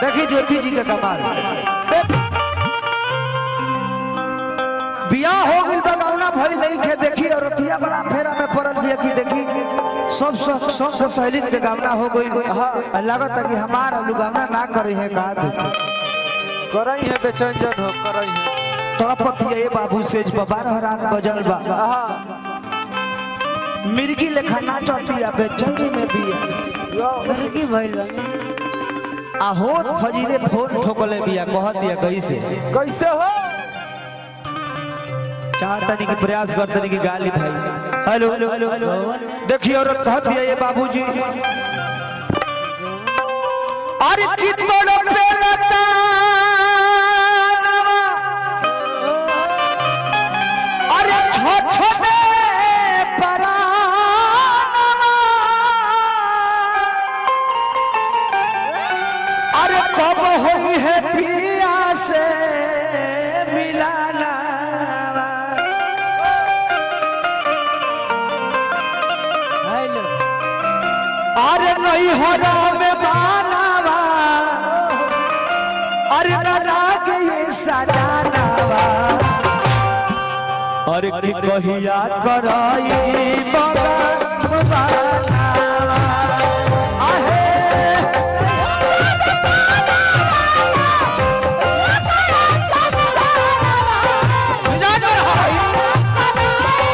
देखी ज्योति जी का कमाल बियाह हो गइल बगौना भइल नहीं खे देखी और रतिया बड़ा फेरा में पड़ल बिया की देखी सब सब सब के सहेली के गावना हो गइल लागत है कि हमार लुगावना ना करे है का देखी करई है बेचैन जन हो करई है तड़पत ये बाबू से बारह रात बजल बा आहा मिर्गी लेखा नाचती आ बेचैनी में भी यो मुर्गी भइल बा आ होत फजीरे फोन ठोकले बिया कहत दिया कैसे कैसे हो चाहतनी कि प्रयास करतनी कि गाली भाई हेलो हेलो हेलो हेलो देखिए औरत कहत दिया ये बाबूजी अरे कितनो पेलता अरे छोट छोटे परानवा अरे कब होई है पिया से मिलाना हेलो अरे नहीं हो में मानावा अरे न लागे ये सजानावा अरे की कहिया कराई बगा बनावा आहे मिजाज में रहो।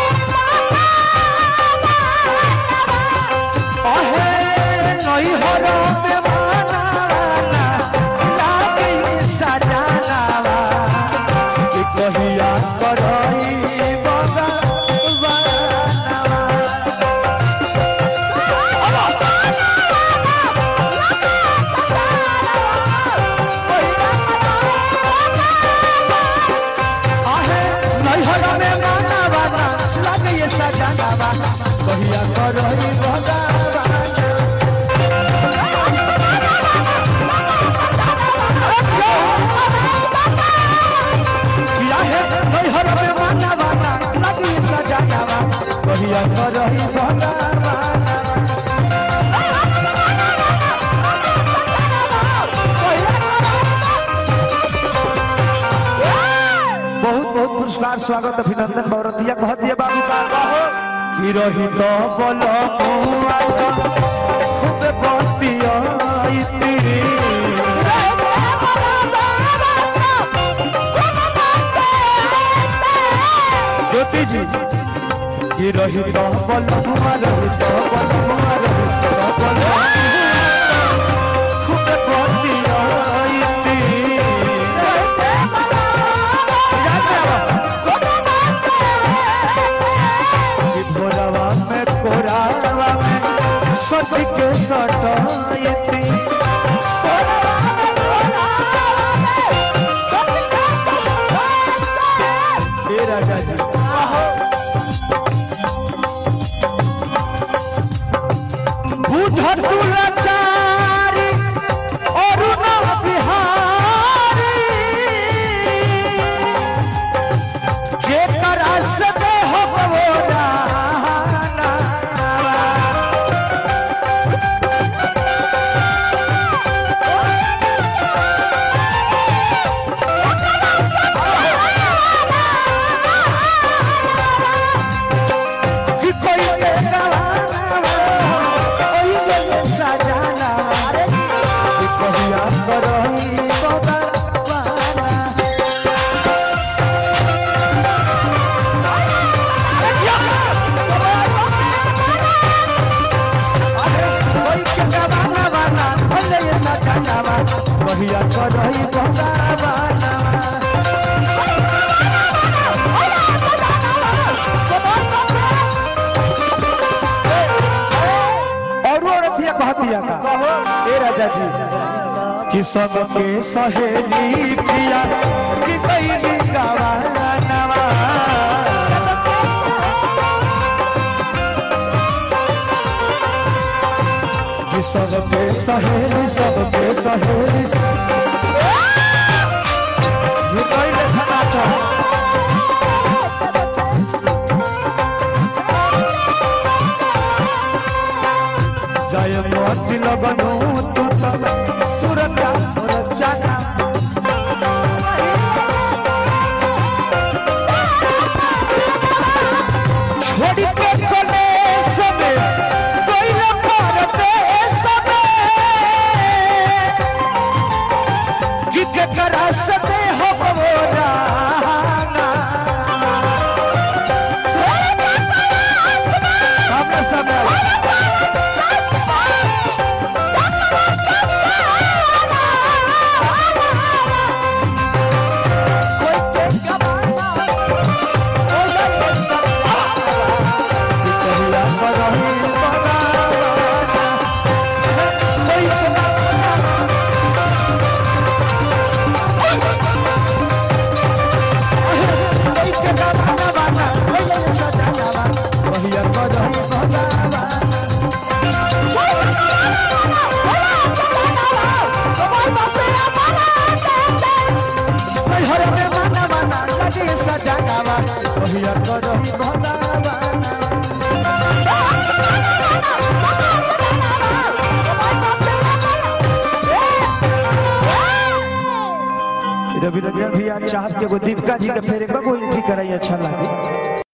अहे नहीं हो में मानावा लागे ये सजानावा की कहिया कराई बगा बनावा आहे नहीं होला में माना बाना लगे ये सजानावा कहिया करही भगवान किया है नहीं होला में माना बाना लगे ये सजानावा कहिया करही भगवान बहुत बहुत पुरस्कार स्वागत अभिनंदन बौरतिया कह दिया बाबू का कि रही तो बोलो खूब बतिया ज्योति जी कि रही तो बोलो रही तो बोलो रही तो बोलो खूब बतिया कोरावा में कोरावा में सच के सटायती हे राजा जी बुझ तू लाचारी और न बिहारी के तरस दे हो वो राना कि कोई के गवाना कोई के सजाना कि कहिया करही भगवाना कोई के गवाना वाना भले ये सजाना कहिया करही भगवाना और वो रतिया कहतिया का ए राजा जी कि सबके सहेली प्रिया कि कैली गवानवा कि सबके सहेली सबके सहेली ये कैले खाना चाह जय मोती लगनु तू तब तुरंत सजाना छोड़ के कलेस में कोइल परदेस में कि केकरा सदे हो राना सामने सामने आओ। कहिया करही बनावाना। कोई कोई के बनावाना, कोई सजावाना, कहिया करही बनावाना। हर में माना माना लगे सजावा कहिया करही बनावाना। रवि रंजन भैया चाहत के एगो दीपिका जी के फेर एक एंट्री कराई अच्छा लागे